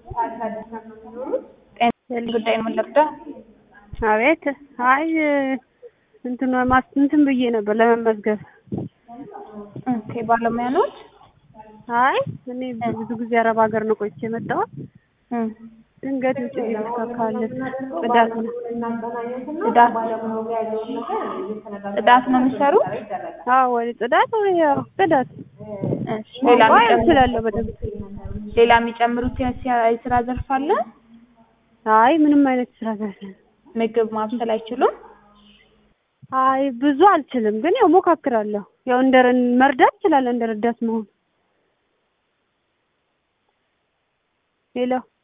ጤና ጉዳይ ነው ልርዳ? አቤት። አይ እንትን ማስ እንትን ብዬ ነበር ለመመዝገብ። ኦኬ ባለሙያ ኖት? አይ እኔ ብዙ ጊዜ አረብ ሀገር ነው ቆይቼ የመጣሁት። ድንገት ውጭ ካለ ጽዳት ነው ጽዳት ጽዳት ነው የሚሰሩት? አዎ ወይ ጽዳት ወይ ያው ጽዳት እሺ ሌላ ወይ የሚጨምሩት እችላለሁ በደንብ። ሌላ የሚጨምሩት የስ- የስራ ዘርፍ አለ? አይ ምንም አይነት ስራ ዘርፍ ምግብ ማብሰል አይችሉም? አይ ብዙ አልችልም፣ ግን ያው ሞካክራለሁ። ያው እንደ መርዳት እችላለሁ እንደ ረዳት መሆን። ሄሎ